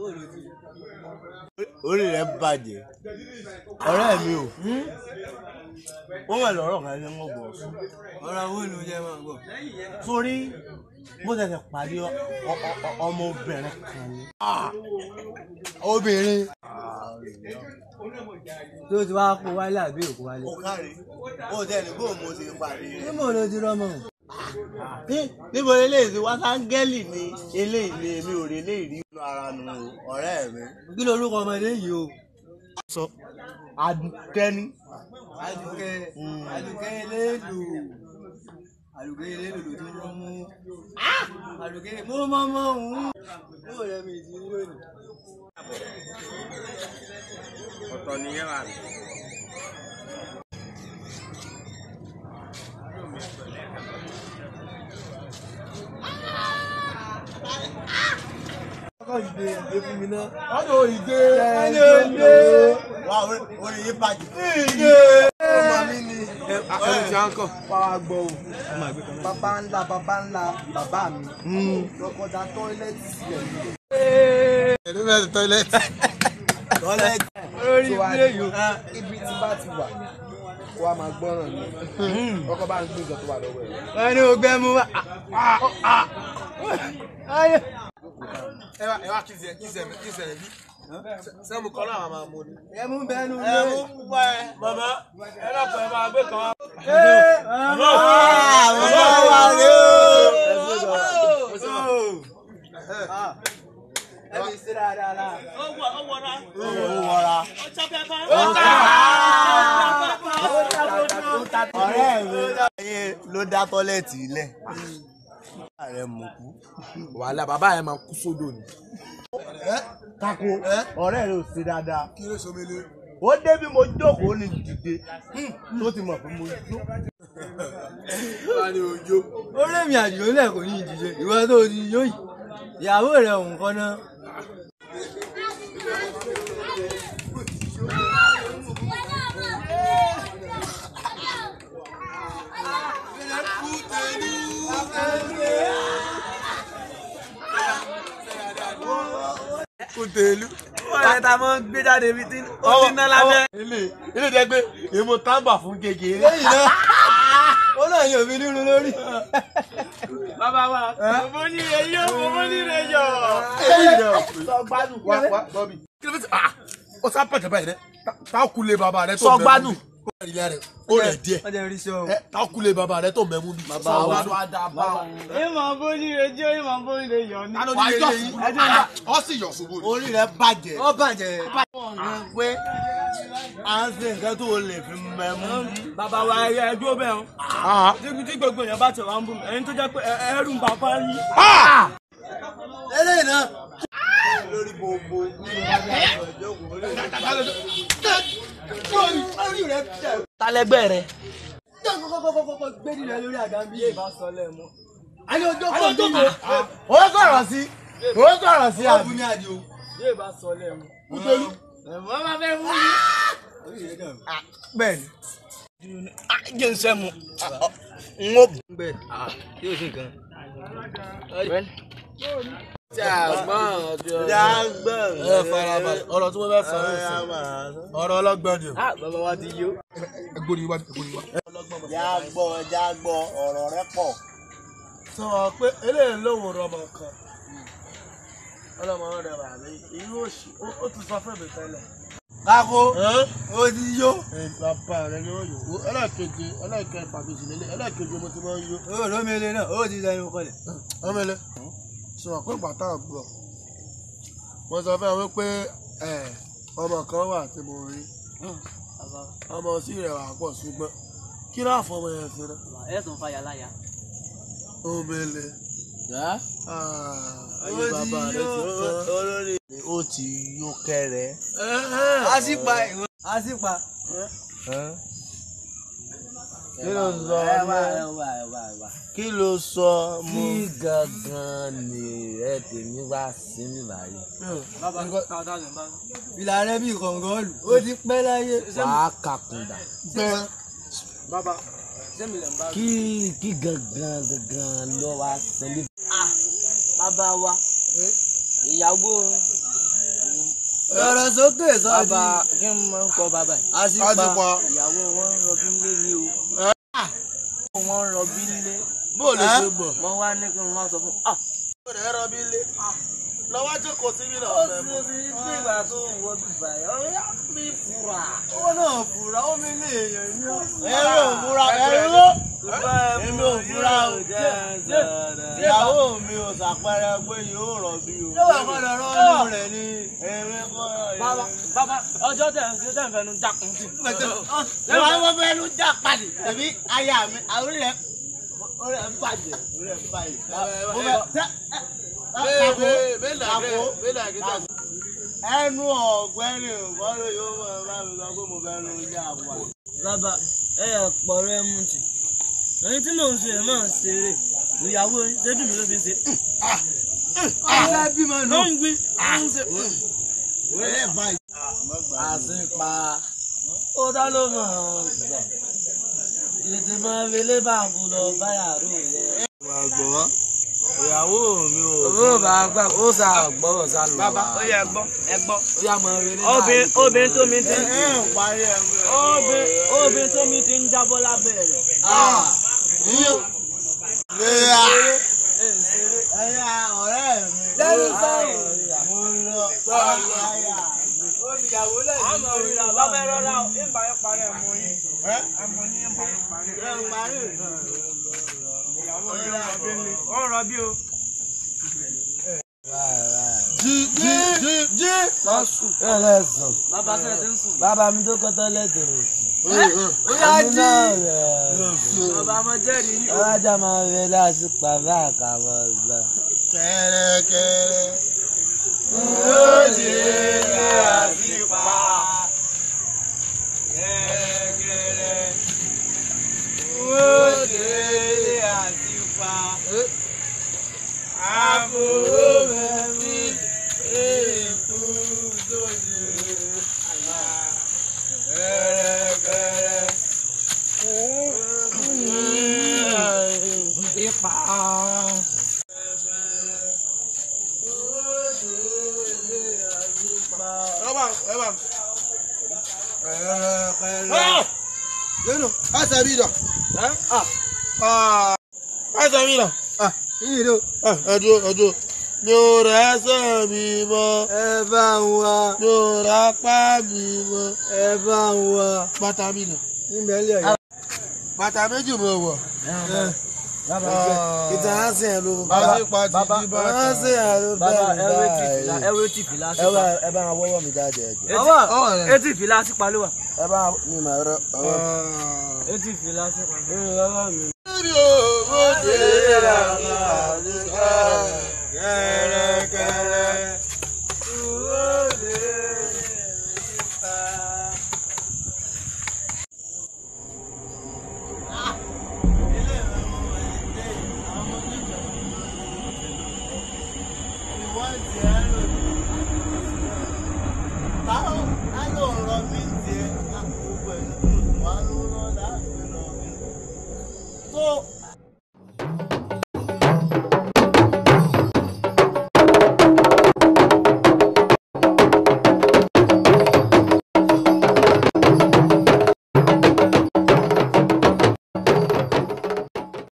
orí rẹ̀ bàjẹ́ ọ̀rẹ́ mi o wọ́n wà lọ́rọ̀ kan ní wọ́n bọ̀ fún ọ̀rọ̀ wo ló jẹ́ máa gbọ́. sórí mo tẹ̀sẹ̀ pàdé ọ- ọ- ọ- ọmọbìnrin kan ní. obìnrin tó ti wá kó wálé àbí òkú wálé. ó kárí ó tẹ̀lé bó mo ti pàdé rẹ̀. níbo ló ti rọ́mọ. Ní- níbo eléyìí ti wá sáńgẹ́lì ni eléyìí ni èmi ò rí eléyìí rí nínú ara nu o, ọ̀rẹ́ mi. kí lorúkọ ọmọdé yìí o. sọ adùkẹ́ni. Àdùkẹ́ Àdùkẹ́ eléèlò Àdùkẹ́ eléèlò ló ti rán mú. Àdùkẹ́ mo mọ mọ òun. Yóò rẹ mi ìdí lónìí. ọ̀tọ̀ nìyẹn wà ní. Ọkọ̀ ìdè ìdè fún mi náà. ọ̀dọ̀ ìdè Ẹni òde. wà orí yìí bàjẹ́. Ìdè. ọmọ mi ni. Ẹni tí a ń kọ̀. Pàwá gbọ́ o. Bàbá ńlá bàbá ńlá bàbá mi. Lọ́kọ̀dá tọ́ílẹ̀tì sílẹ̀ nílé. ẹ̀rọ mẹ́rin tọ́lẹ́tì. tọ́lẹ́tì. Lórí ilé yìí. Ibi tí bá ti wà, kó wa máa gbọ́ràn ni. Ọkọ̀ bá ń gbé nǹkan tó wà lọ́wọ́ ẹ̀. Ẹni ò gbẹ́ mu wá. ẹ wá ẹ wá kí ṣe kí ṣe kí ṣe bí sẹ́mu kan náà máa mú ni. Ẹ mú bẹ́ẹ̀nu ẹ mú pẹ́. màmá ẹ lọ́pọ̀ ẹ máa gbé kan. bàbá wa rè Ẹ fi sí dáadáa la. ó wọra. ọ̀rẹ́ mi ayé ló dá tọ́lẹ́tì ilẹ̀. ààrẹ mú kú. wàhálà bàbá yẹn máa kú sódò ni. tako ọ̀rẹ́ rẹ̀ ò sí dáadáa. kí ló sọmọlé. ó dé bí mo jókòó ní dìde tó ti mọ̀ pé mo jó. wà ní ojú. Orí mi àjò lẹ̀ kò ní ìdíje. Ìwọ tó ti yó yìí. Ìyàwó rẹ̀ òun kọ́ náà. kùtèlú. Ọ̀rẹ́ ta mọ́ gbé jáde bí tí ó ti ná lábẹ́. ilé ilé jẹ́ pé èmo tábà fún kékeré. Lẹ́yìn náà, ó náà yóò fi nínú lórí. bàbá wa mo ní ire yó mo ní ire yọ. lẹ́yìn náà sọ gbádùn. wá wá bọ́bí. kí ló fi ah ó sá pẹ̀tẹ̀ báyìí dẹ tá a kú lé bàbá rẹ tó Sọ mẹ́mú gbádùn. bí. ó rẹ̀ ilé rẹ̀ ó rẹ̀ díẹ̀. Wọ́n jẹ́ rí sí ọ. ẹ tá a kú lé bàbá rẹ tó mẹ́mú bí. Bàbá Sọ wa. gbádùn á dáa bá wọn. ìmọ̀ bóníire jẹ́ ìmọ̀ bóníire yọ̀ ní. wàá yọ̀ ṣubú ọ sì yọ̀ ṣubú ni. orí rẹ̀ bàjẹ́. Ó bàjẹ́. pé à ń ṣe nǹkan tó o lè fi mẹ́mú. bàbá wa ẹyẹ ẹdúró bẹ́ẹ̀ o tí tí gbogbo èèyàn bá tẹ̀ wá ń bù mí ẹni tó jẹ́ pé ẹ- ẹrù ń bàbá yín. Eléyìí náà. lórí gbogbo Orí rẹ̀ tẹ̀. talẹ́gbẹ́ rẹ. Kọ́kọ́kọ́kọ́ gbé nílẹ̀ lórí àga bí ìbá sọ lẹ́ẹ̀mọ́. ayé ọjọ́ kan bí mo. ó sọ̀rọ̀ sí ó sọ̀rọ̀ sí Ó àbí. bu ní àdìo. bí ìbá sọ lẹ́ẹ̀mọ́. kútẹ́lú. ẹ̀fọ́ máa fẹ́ wú mi. Orí rẹ̀ dàrú. bẹ́ẹ̀ni. jẹ́ ń sẹ́mu. n ó Bẹ́ẹ̀ yóò ṣe nǹkan. jágbọ́n. ẹ farabalẹ̀ ọ̀rọ̀ tí wọ́n fẹ́ fà ẹ ó máa sọ ọ̀rọ̀ ọlọ́gbọ́n ni o. bàbá wa ti yó. ẹgbọ́n ni wá ẹgbọ́n ni wá. jágbọ́ jágbọ́ ọ̀rọ̀ rẹ pọ̀. sọ pé eléyìí lóhùn rọmọ kan ọlọmọ rẹ wà ní irú òsì ó ti sọ fún mi tẹ́lẹ̀. Káko. Ó ti yó. bàbá rẹ ni ó yòó ẹlẹ́ẹ̀keje ẹlẹ́ẹ̀kẹ́ pàtòsí lélẹ̀ ẹlẹ́ẹ̀keje mo ti máa ń yó. Ó lómele náà. Ó ti sẹ́nu kọlẹ̀. ọmọlẹ sọ pé bàtà gbọ́ mo sọ fún ẹ wípé ẹ ọmọ kan wà tí mo rí ọmọ sí rẹ wà pọ̀ ṣùgbọ́n kí ló àfọmọ yẹn sí rẹ. ẹ̀sùn fàyà láyà. ọmọlẹ ayé Ó ti bàbá rẹ ti yó. tán. olórí ó ti yó kẹrẹ. A sì pa ìwọ̀n. A sì pa. kí ló sọ kí ló sọ mo. kí gangan ni ẹ tèmi wá sí mi báyìí. bàbá káwọ́tà lè bá. Ìlà rẹ̀ bí kọ̀ǹgọ́ọ̀lù. Ó ti pẹ́ láyé. wàá kàkùndà. bàbá sẹ́mi lè ń bá. kí kí gangan gangan ló wá sẹ́lẹ̀. bàbá wa ìyàwó Sọ̀rọ̀ sókè sọ́ọ̀dì. bàbá kí n máa ń kọ bàbá yìí. Àṣìpa. àtìpa ìyàwó wọn ń rọbí ńlé ni o. wọn ń rọbí ńlé. bó lè ṣe bọ̀. mo wá ní kí n má sọ fún. ah ó rẹ̀ rọ bí lé lọ́wọ́ jókòó sí mi náà ó fẹ́ sì mú. rí nígbà tó ń wọ bíbá yìí ọ̀rẹ́ á mi fura. Owó náà fura, ó mi ní èèyàn ní ọ́. ẹ̀rọ ò fura ẹ̀rọ èmi ò fura o ìyàwó mi ò ṣàpẹẹrẹ pé yóò rọ̀ bí o. Yóò wà kọ́ lọ rọ́ọ̀nù rẹ̀ ni. èmi kọ́ bàbá bàbá ọjọ́ tẹ̀ ń ṣe tẹ̀ ń fẹnu jákun sí. ìwà ni wọ́n fẹ́ nu já padì tẹ̀bí aya mi àwọn rẹ̀ orí ẹ̀ ń bàjẹ́ orí ẹ̀ ń bàjẹ́. mo fẹ́ tẹ́ ẹ kàkó ẹnu ọ̀gbẹ́ni ìfọ́lọ́ yóò mọ̀ ẹ́ bá mi sọ pé mo fẹ́ nu já padì. bàbá ẹ yà pọ̀ rẹ mú tì. èyí tí mò ń ṣe ẹ̀ máa ń ṣeré ìyàwó ṣẹ́dùn mi ló fi ń ṣe. Ọ̀rẹ́ bímọ nù. ló ń gbé ló ń ṣe. orí ẹ̀ bàjẹ́. àṣìpa ó dá ló mọ̀ ọ́n gbà. ètè máa fi lé bàbú lọ báyà rò yẹ. máa gbọ́ ìyàwó mi ò. owó bá gbà ó sà gbọ́rọ̀ sá lọ. bàbá ó yẹ gbọ́ ẹ gbọ́. ó yà mọ̀ rí ní obìnrin obìnrin tó mi ti ẹ ẹ ń parí ẹ mi. obìnrin obìnrin tó mi ti ń jábọ́ lábẹ́ rẹ̀. léyà ẹyà ọ̀rẹ́ mi. Lẹ́nu sọ̀rọ̀. mo lọ báyà. Olùyàwó lẹ́yìn. àmọ́ òrìlà bàbá ẹ rọra o ń bá yẹn parí ẹ̀mú yín ẹ ẹ̀mú yín ń bá yẹn parí. ẹ ń parí. ìyàwó yóò rọbí ni ó ń rọbí o. jí jí jí jí. ẹlẹ́sàn. bàbá sẹ́ẹ̀ ti ń sùn. bàbá mi tó kọ́tọ́ lẹ́tọ̀ọ́ sí. Ó yá èmi jí. náà rẹ̀. bàbá mo jẹ́rìí yín. ọlájà máa ń rẹ láti pàrọ̀ àkàmọ́ ọ̀gbà. kẹrẹkẹrẹ. Yóò ṣe é àṣìpa. Kẹ̀kẹ́rẹ́. Yóò ṣe é àṣìpa. Àbúrò mi èkú sóde. Kẹ̀rẹ̀kẹ̀rẹ̀. ipa. Ọba ẹ̀bà. Kẹ̀rẹ̀kẹ̀rẹ̀. Lẹ́nu, àṣà mi dà. ẹ́ Àṣà mi dà. Yìí ló. Ẹ̀dùn ẹ̀dùn. Mi ò rẹ̀ ẹsẹ̀ mi mọ́. Ẹ bá ń wá. Mi ò rẹ̀ apá mi mọ́. Ẹ bá ń wá. Bàtà mi dà. Níbẹ̀ lè yọ. Bàtà méjì mo wọ̀. bàbá Ìtàn á sìn ẹ̀ ló. Bàbá pàtì bàbá- jí Á bàtà. sìn ẹ̀ ló bàbá bẹ́ẹ̀ ẹwé ní tì fìlà báyìí. ẹwé tì fìlà sí Ẹ bá pa. ẹ bá wọn wọ́wọ́ mi jáde ẹ̀jọ̀. Etí- Ọwọ́ rẹ̀. etí fìlà sí pa ló wà. Ẹ bá mi mà rọ ọwọ́. etí fìlà sí pa. Mi ò mọ̀ dé ra mi. Kẹ̀rẹ̀kẹ̀rẹ̀.